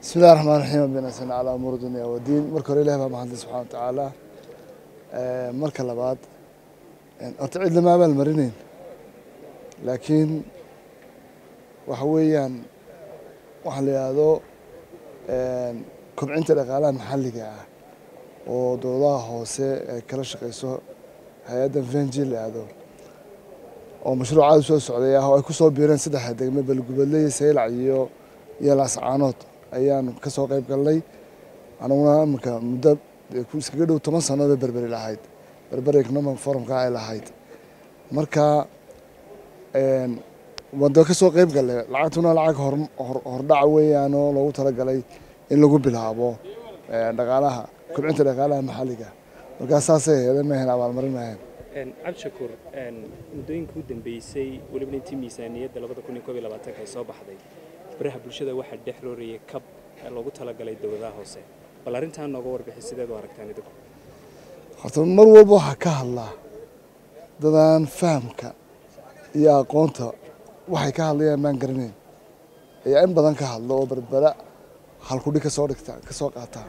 bismi illahi raxmaan raxiim abinasana calaa umuur dunya wadiin marka hore ilahi baa mahadlay subxana wa tacaala marka labaad horta cid lama abaal marinayn laakiin waxa weeyaan waxaa la yidhaahdo kobcinta dhaqaalaha maxalliga ah oo dowladaha hoose ay kala shaqeyso hay-adda venji la yidhaahdo oo mashruucaada soo socday ah oo ay ku soo biireen saddexda degme balgubadle iyo saylac iyo iyo laascaanood ayaan ka soo qayb galnay anaguna iminka muddo iskaga dhow toban sannaod bay berberi lahayd berberi economic forumka ay lahayd marka wada ka soo qayb gallay lacagtuna lacag hordhac weeyaanoo loogu talagalay in lagu bilaabo dhaqaalaha kobcinta dhaqaalaha maxalliga markaa saasay aheedeen mahayn abaalmarin mahayn cabdishakuur muddooyinka u dambeysay weliba intii miisaaniyadda labada kun iyo koob iyo labaatanka ay soo baxday baraha bulshada waxaa dhex roorayay kab loogu talagalay dowladaha hoose bal arrintaa nooga warbixi sideed u aragtaan idinku horta mar walba waxaa ka hadlaa dadaan fahamka iyo aqoonta waxay ka hadlayaan maan garanayn ayaa in badan ka hadlo oo berbera halkudhig ka soo dhigta ka soo qaataa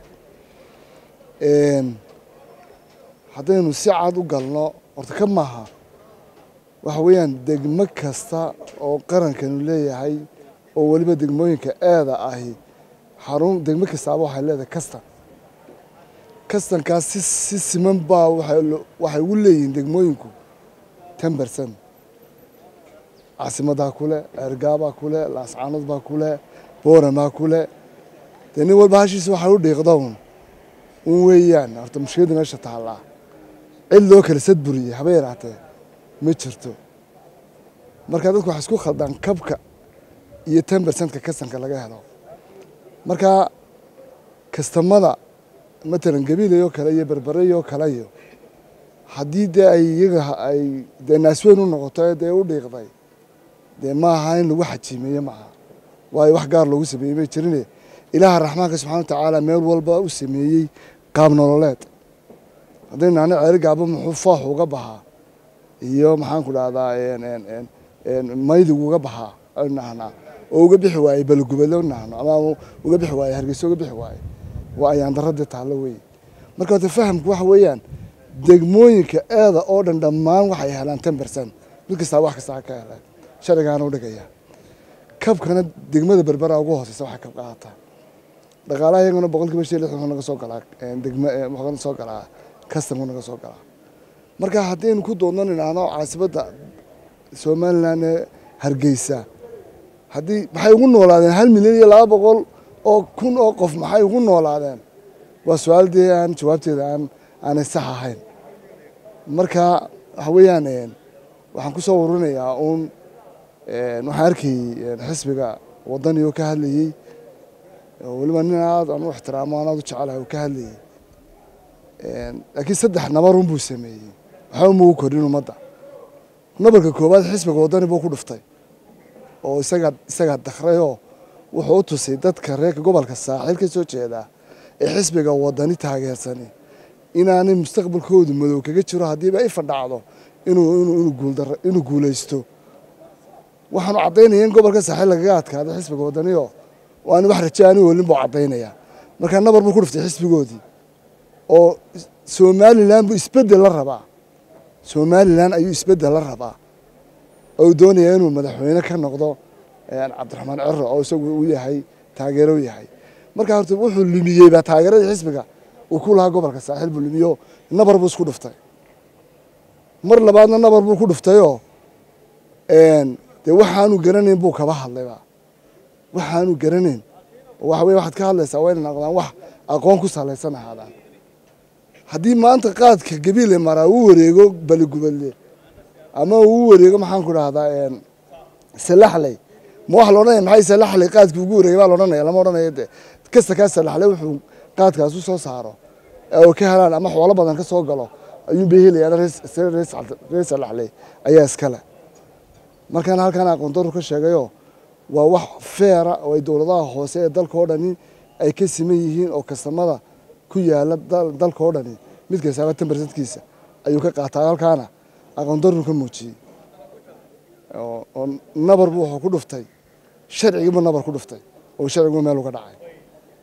haddaynu si cad u galno horta ka maaha waxa weeyaan degmo kasta oo qarankanu leeyahay oo weliba degmooyinka eeda ahi xarun degmo kastaaba waxay leedahay kastan kastankaas si si siman baa waxay ugu leeyihiin degmooyinku ten bercent caasimaddaa kule ergaabaa kule laascaanood baa kule booramaa kule dee nin walba hashiisa waxay u dhiiqda un un weeyaan horta mushkiladda meesha taallaa cid loo kala sadburiyey haba yaraatee ma jirto marka dadku waxay isku khaldaan kabka iyo ten bercentka kastanka laga helo marka kastamada matalan gabiilayoo kale iyo berbereyoo kale iyo haddii dee ay iyaga ay dee naasweyn u noqoto ee dee u dhiiqday dee ma aha in lagu xajiimeeye maaha waayo wax gaar loogu sameeyey may jirine ilaaha raxmaanka subxana wa tacaala meel walba u sameeyey qaab nololeed haddaynu nahno ceeri gaaba muxuu foox uga baxaa iyo maxaanku dhahdaa maydigu uga baxaa aynu nahnaa oo uga bixi waayey balgubadle nahno ama uga bixi waaye hargeysa uga bixi waaye waa ayaan daradii taallo weeye marka horta fahamku waxa weeyaan degmooyinka eeda oo dhan dhammaan waxay helaan ten bercent mid kastaa wax kastaa ka helaan sharcigaana u dhigaya kabkana degmada berbera ugu hooseysa waxay kab qaadataa dhaqaalaha iyaguna boqol kiiba shan lixdan wuxuu naga soo galaa degma wuxuu naga soo galaa kastamku naga soo galaa marka haddaynu ku doodno nidhaahno caasibadda somaliland ee hargeysa haddii maxay ugu noolaadeen hal milyan iyo laba boqol oo kun oo qof maxay ugu noolaadeen waa su-aal dee aan jawaabteeda aan aanay sax ahayn marka waxa weeyaan waxaan ku soo warinayaa uun waxaan arkayey xisbiga waddani oo ka hadlayey oo weliba nin aad aan u ixtiraamo aan aad u jecelahay oo ka hadlayey laakiin saddex nabarun buu sameeyey waxba ma ugu kordhin ummadda nabarka koowaad xisbiga waddani buu ku dhuftay oo isagaa isagaa dakrayoo wuxuu u tusay dadka reerka gobolka saaxiil ka soo jeedaa ee xisbiga waddani taageersani inaanay mustaqbalkoodu madow kaga jiro haddiiba ay fadhacdo inuu guulaysto waxaanu caddaynaya in gobolka saaxiil lagaga adkaado xisbiga waddaniyo waana wax raje aani olin buu caddaynaya markaa nabar buu ku dhuftay xisbigoodii oo somalilan buu isbeddel la rabaa somalilan ayuu isbeddel la rabaa oo doonaya inuu madaxweyne ka noqdo cabdiraxmaan ciro oo isagu u yahay taageero u yahay markaa horta wuxuu lumiyey baa taageeradii xisbiga uu ku lahaa gobolka saaxiil buu lumiyo nabar buu isku dhuftay mar labaadna nabar buu ku dhuftayoo dee waxaanu garanayn buu kaba hadlayba waxaanu garanayn waxa weye waxaad ka hadlaysaa waa inay noqdaan wax aqoon ku salaysan ahaadaan haddii maanta qaadka gabiile maraa uu wareego baligubadle ama uu wareego maxaanku dhahdaa salaxley ma waxa la odhanaya maxay salaxley qaadkii ugu wareegay baa la odhanaya lama odhanaya de kasta kaa salaxley wuxuu qaadkaas u soo saaro oo ka helaan ama xoolo badan ka soo galo ayuun bay helayaan reer salaxley ayaa iskale markaana halkaan aqoon daru ka sheegayoo waa wax feera oo ay dowladaha hoose ee dalka oo dhani ay ka siman yihiin oo kastamada ku yaala dalka oo dhani mid kastaaba ten bercentkiisa ayuu ka qaataa halkaana aqoon daru ka muujiyey oo nabar buu wuxuu ku dhuftay sharcigiibu nabar ku dhuftay oo sharcigu meel uga dhacay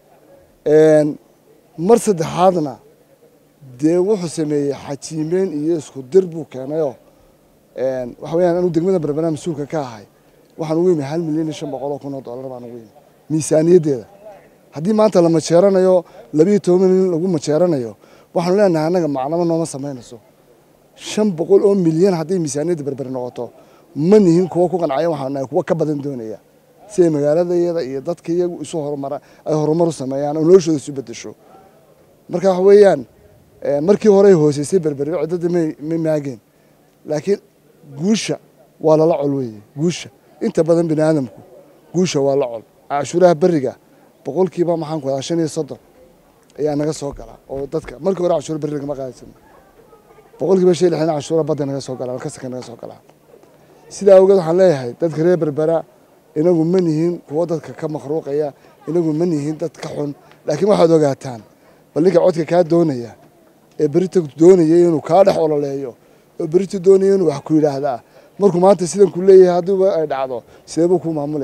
mar saddexaadna dee wuxuu sameeyey xajiimeyn iyo isku dir buu keenayoo waxa weyaan anuu degmada berbera mas-uulka ka ahay waxaan ugu yimi hal milyan iyo shan boqol oo kun oo dollar baan ugu yimi miisaaniyaddeeda haddii maanta la majeeranayo labiiyo toban milyan lagu majeeranayo waxaanu leenahay annaga macnamo nooma samaynayso shan boqol oo milyan hadday miisaaniyadda berber noqoto ma nihin kuwa ku qancaya waxaanu nahay kuwa ka badan doonaya si ay magaaladayada iyo dadka iyagu isu horumara ay horumar u sameeyaan oo noloshooda isu bedesho marka waxa weeyaan markii hore ay hooseysay berberi ciddada ma maageen laakiin guusha waa lala col weeye guusha inta badan bini aadamku guusha waa la col cashuuraha beriga boqolkiiba maxaan ku hadaa shan iyo soddon ayaa naga soo gala oo dadka markii hore cashuura beriga ma qaadaysan boqolkiiba shan iyo lixdan cashuura badda naga soo galaa kasaka naga soo galaa sidaa awgeed waxaan leeyahay dadka reer berbera inagu ma nihin kuwo dadka ka makhruuqaya inagu ma nihin dad ka xun laakiin waxaad ogaataan bal ninka codka kaa doonaya ee berita doonaya inuu kaa dhex ololeeyo oo berita doonaya inuu wax ku yidhaahdaa markuu maanta sidan ku leeyahay haddiiba ay dhacdo sideebuu ku maamulaya